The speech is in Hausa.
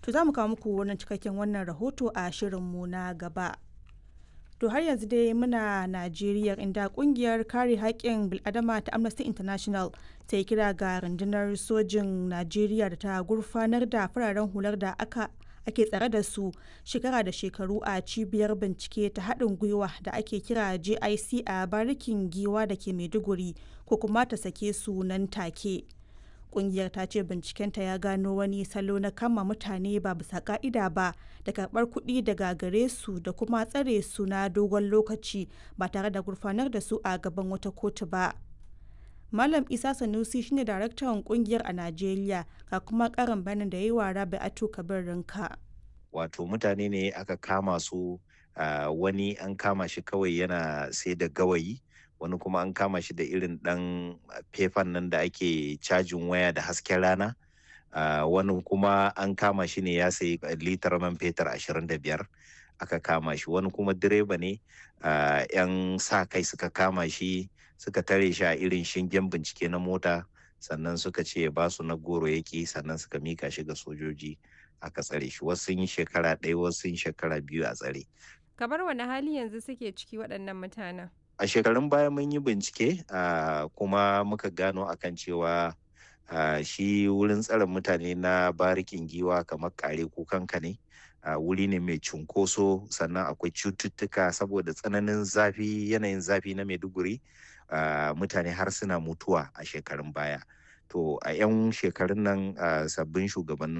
To za mu kawo muku wannan cikakken wannan rahoto a shirinmu na gaba. To har yanzu dai muna Najeriya inda kungiyar kare haƙƙin bil'adama ta Amnesty International ta yi kira ga rundunar sojin Najeriya da ta gurfanar da fararen hular da aka ake tsare da su shekara da shekaru a cibiyar bincike ta haɗin gwiwa da ake kira JIC a barikin giwa da ke Maiduguri ko kuma ta sake su nan take. kungiyar ta ce bincikenta ya gano wani salo na kama mutane ba bisa ka'ida ba da karbar kuɗi daga gare su da kuma tsare su na dogon lokaci ba tare da gurfanar da su a gaban wata kotu ba malam isa sanusi shine daraktan kungiyar a najeriya ga kuma karin bayanin da ya yi wa rabi atu kabir rinka wato mutane ne aka kama su wani an kama shi kawai yana sai da gawayi wani kuma an kama shi da irin ɗan fefan nan da ake cajin waya da hasken rana uh, wani kuma an kama shi ne ya sayi litar man fetur 25 aka kama shi wani kuma direba ne uh, 'yan sa kai suka kama shi suka tare shi a irin shingen bincike na mota sannan suka ce ba su na goro yaki sannan suka mika shi ga sojoji aka tsare shi wasu sun yi shekara ɗaya wasu sun shekara biyu a tsare kamar wani hali yanzu suke ciki waɗannan mutanen a shekarun baya mun yi bincike uh, kuma muka gano akan cewa uh, shi wurin tsare mutane na barikin giwa kamar kare kukanka ne uh, wuri ne mai cunkoso sannan akwai cututtuka saboda tsananin zafi yanayin zafi na maiduguri mutane har suna mutuwa a shekarun baya to a 'yan shekarun nan sabbin shugabannin